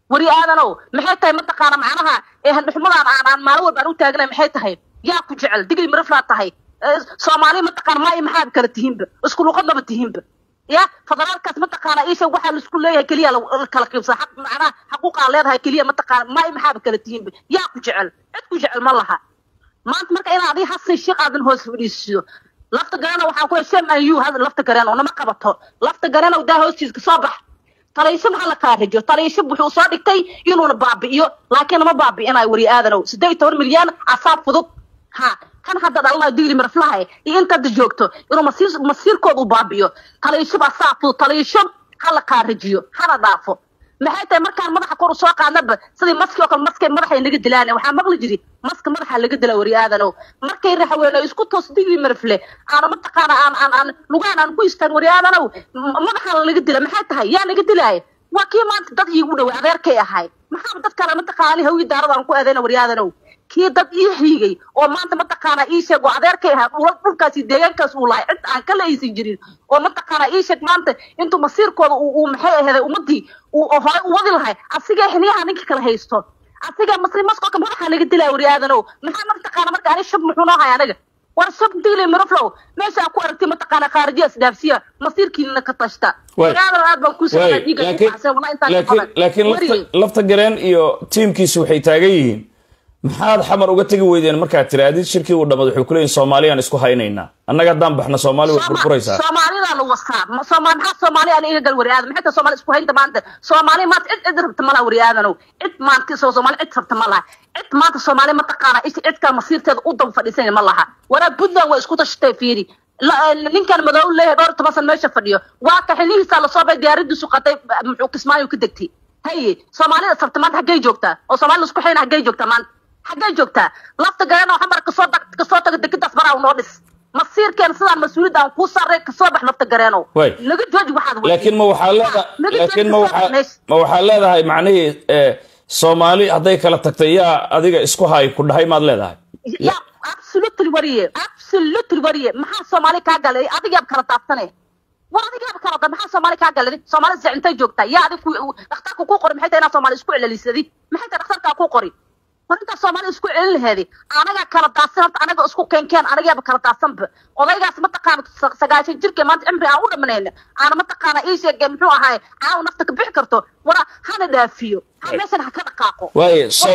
wari aadanow maxay tahay mataqaana macnaha ee handhuxumadaan aan aan maalin walba aan u taagnay maxay tahay yaa ku jecel digli miraflaa tahay Eh, soomaali mataqaana maa maxaad kala tihiinba isku luqadnaba tihiinba ya federaalkaas mataqaana isha waxaa laisku leeyahay keliya la la kala qiibsa xaq macnaha xaquuqaa leedahay keliya mataqaana maa maxaaba kala tihiinba yaa ku jecel cid ku jecel ma laha maanta marka inaad adii hasan sheekh aadan hoos fadhiisiyo lafta garana waxaan ku sham ayu hada lafta garana nama qabato lafta garana daa hoostiisa soo bax taliisho maxaa la kaarajo taliisho wuxuu soo dhigtay inuuna baabi'iyo laakiin nama baabi'inayo wari aadanow siddeed iyo toban milyan asaab fudud ha kan hadda dhalanayo digli marflahay iyo inta hadda joogto inuu masiir masiirkooda u baabi'iyo taliisho baa saa fudud taliisho ha la kaarajiyo hana dhaafo maxay tahay markaan madaxa kor usoo qaadnaba sidii maski oo kale maskay madaxay naga dilaan waxaa maqli jiri maska madaxa laga dila wari aadanow markay raxweeno isku toos digli marfle aana mataqaana aan aan aan lugaan aan ku istaan wari aadanow m- madaxa laga dila maxay tahay yaa naga dilaaya waa kii maanta dad iigu dhaway adeerkay ahay maxaa dad kale mataqaana hawi daarada aan ku aadayna wari aadanow kii dad ii xiigay oo maanta mataqaana ii sheeg oo adeerkay ahaa dhul- dhulkaasi deegaankaas uu lahay cid aan kala aysan jirin oo mataqaana ii sheeg maanta intuu masiirkooda uu uu maxay aheeday ummadii uu oo hore u wadi lahay asigee xiniyaha ninka kala haysto asigee masri maskoka madaxa laga dilaa wari aadanow maxaa mataqaana marka ani shab muxuu noo hay anaga war shab diile miroflow meesha aad ku aragtay mataqaana khaarijiya isdhaafsiya masiirkiina ka tashta Waay. wari aadanow aad baan kuu Waay, soo dhiiga laakiin laakiin laakiin lafta lafta gareen iyo tiimkiisu waxay taagan yihiin maxaad xamar uga tegi weydeen markaad tiraadid shirkii uu dhammaad waxay kuleeyihin soomaaliyaan isku haynaynaa annaga haddaan baxna soomaali way burburaysaa soomaalida la wasaa Ma- sooma maxaa soomaali aan iga gal wari aadan maxay tahay soomaali isku haynta maanta soomaali maanta cid cid rabta malaha wari aadanow cid maanta soo soomaali cid rabta ma laha cid maanta soomaali mataqaana isha cid kale masiirteeda u daba fadhiisanaya ma laha waraa puntland waa isku tashatay fiiri La- ninkan madow leeyahay dhowr iyo toban san meesha fadhiyo waa ka xilihiisa lasoo bay diyaaradiisu qatay muxuu kismaayo ka degtay haye soomaalida sabta maanta xaggay joogtaa oo soomaalida isku xayna xaggay joogtaa maanta xaggay joogtaa lafta garana waxa mara kasoo tag kasoo taga dekedaas baraa noo dhis masiirkeen sidaan mas-uuliyadda aan kuu sarray kasoo bax lafta gareenow Waay. naga jooji waxaad wadid. laakiin ma waxaa leeda Naga laakiin jooji ma kasoo waxaa bax meesha. ma waxaa leedahay macnihii eh, soomaali hadday kala tagtay yaa adiga isku hay ku dhahay maad leedahay ya absolutely wariye absolutely wariye maxaa soomaali kaa galay adigaab kala taaftane war adigaab kala da maxaa soomaali kaa galay soomaali se intay joogtaa yaa adig ku- dhakhtarka ku qori maxay tahay inaad soomaali isku celcelisadi maxay tahay dhakhtarkaa ku qori war intaa soomaali isku celin laheedi anagaa kala daadsan horta anaga isku keenkeen anagaaba kala daadsanba odaygaas mataqaana sa- sagaashan jirka maanta cimri aan u dhamanayna aana mataqaana ii sheege muxuu ahaay caawa nafta ka bixi karto wara hana dhaafiyo ha meeshan ha ka dhaqaaqo waaye so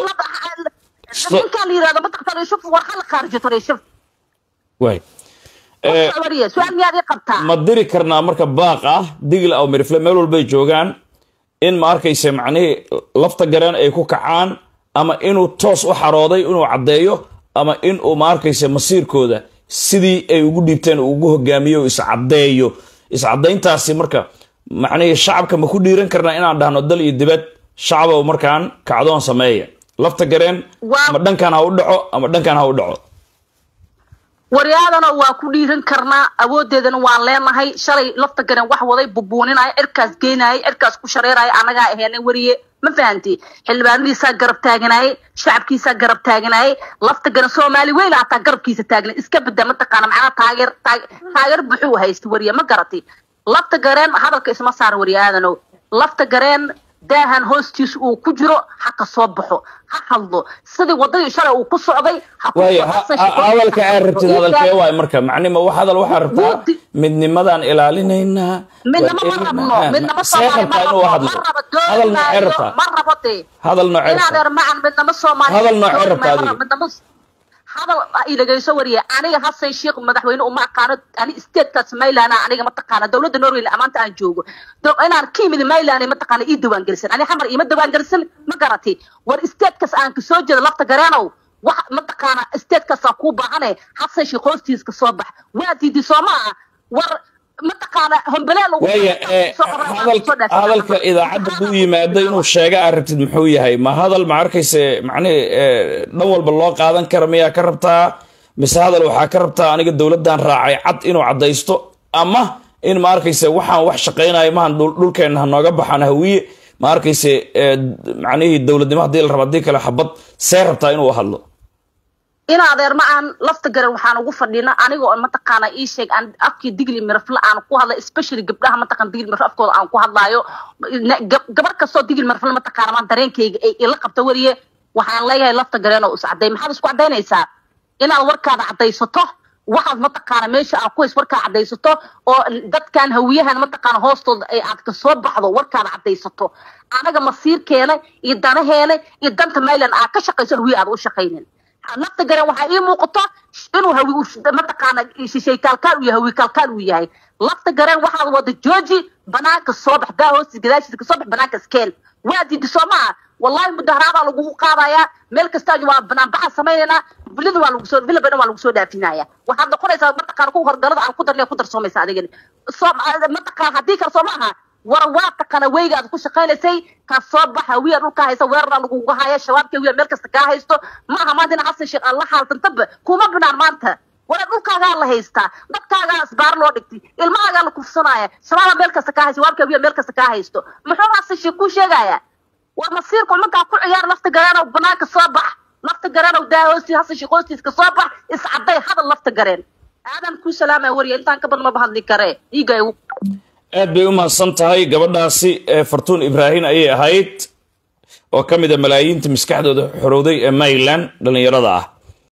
So- ninkaan la yirahdo mataq tariishuf war hala khaarijo tariishuf waay Eh, wariye su-aal miyaad ii qabtaa ma diri karnaa marka baaq ah digla aw mirifle meel walbay joogaan in ma arkayse macnihii lafta gareen ay ku kacaan ama inuu toos u xarooday inuu caddeeyo ama inuu ma arkayse masiirkooda sidii ay ugu dhiibteen uu ugu hogaamiyo oo iscaddeeyo iscaddayntaasi marka macnihii shacabka ma ku dhiiran karnaa inaan dhahno dal iyo dibad shacabow markaan kacdoon sameeya lafta gareen Waa- ama dhankan ha u dhaco ama dhankan ha u dhaco waryaadana waa ku dhiiran karnaa awoodeedana waan leenahay shalay lafta garen wax waday bubuuninaya cirkaas geenayay cirkaas ku shareeraya annagaa aheena wariye ma fahanti xildhibaanadiisaa garab taaganayay shacabkiisaa garab taaganayay lafta garen soomaali weyn hataa garabkiisa taagna iska bada mataqaana macnaha taageer taag- taageer buxuu haysta wariye ma garati lafta gareen hadalka isma saar wariye aadanow lafta gareen daahan hoostiisa uu ku jiro ha ka soo baxo ha hadlo sidii wadadii shalay uu ku socday ha ku waayo soo ha- xasan ha- shaqo- hadalka aad rabtid Ii hadalkee sheeg. waay marka macnima wax hadal waxaa rabtaa Wuudi. midnimadaan ilaalinaynaa midnama ma waa rabno ilma- midnama see soomaali ma rabtaa inuu rabno hadlo ma rabo hadal noocee doonaayo rabtaa ma rabo dee hadal noocee inaad rabtaa er macan midnama soomaali Hadal noocee dooni rabtaa maayo, ma adiga? rabo, midnama hadal ha idhagayso wariye aniga hasan sheekh madaxweyne uma aqaano ani statekas mayland aniga mataqaana dowladda norway amaanta aan joogo Do- inaan ka yimid mayland mataqaana ii dawaan gelisan ani xamar iima dawaan gelisan ma garati war statekas aan kasoo jeedo lafta gareenow wax mataqaana statekasaan kuu baahane hasan sheekh hoostiis ka soo bax waa diidi soo maaha war mataqaana hombaleel ugu waaya eh, soo qorra- hadal- soo dhaafay. hadalka idaacadda buu yimaado inuu sheega aad rabtid muxuu yahay ma hadal ma arkayse macnihi eh, dhan walba loo qaadan kara miyaa ka rabtaa mise hadal waxaa ka rabtaa aniga dowladdan raacay cad inuu caddaysto ama in ma arkayse waxaan wax shaqaynayo mahan dhul- dhulkeenna ha nooga baxaan hawiye ma arkayse eh, macnihii dowladnimo haddii la rabo haddii kale xabad see rabtaa inuu hadlo in adeer ma aan lafta garan waxaan ugu fadhina aniga oo mataqaana ii sheeg aan afkii digli mirafle aan ku hadla especially gabdhaha mataqaan digli mirafle afkooda aan ku hadlaayo gabar kastoo digli mirafle mataqaana maan dareenkayga ay ila qabta wariye waxaan leeyahay lafta gareen oo is cadday maxaad isku caddaynaysaa inaad warkaada caddaysato waxaad mataqaana meesha aad ku hays warkaa caddaysato oo dadkan hawiyahan mataqaana hoostooda ay aad ka soo baxdo warkaada caddaysato anaga masiirkeena iyo danaheena iyo danta mayland aad ka shaqayso hawiye aad u shaqaynin lafta garen waxaa ii muuqato inuu hawi mataqaana shishay kaalkaan uu yahay hawi kaalkaan uu yahay lafta garen waxaad wada jooji banaanka soo bax daa hoostiis gadaashiisa kasoo bax banaanka iskeen waa diidi soo maaha wallahi mudaharaadaa lagugu qaadayaa meel kasta waa banaanbaxa samaynaynaa vilada waa lagu soo villa badan waa lagu soo dhaafinaya waxaad noqonaysaa mataqaana ku horgalada aan ku darnay ku darsoomaysa adigani soo mataqaana haddii kale soo maaha war waa taqana weygaad ku shaqaynaysay ka soo baxa wiya dhulka haysa weerara lagugu haya shabaabka wiya meel kasta kaa haysto maaha maanta in xasan sheekh alla xaaltantaba kuma binaan maanta wara dhulkaagaa la haystaa dadkaagaa isbaar loo dhigtay ilmahaagaa la kufsanaya shabaaba meel kasta kaa haysta shabaabka wiya meel kasta kaa haysto muxuu xasan sheekh kuu sheegaya waa masiirku markaa ku ciyaar lafta gareenow banaanka soo bax lafta gareenow daa hoostiis xasan sheekh hoostiiska soo bax iscadday hadal lafta gareen aadan kuu salaamaya wariya intaan ka badan maba hadli karee iiga igu aad bay u mahadsan tahay gabadhaasi ee fartuun ibraahin ayay ahayd oo ka mid a malaayiinta maskaxdooda xorowday ee mayland dhallinyarada ah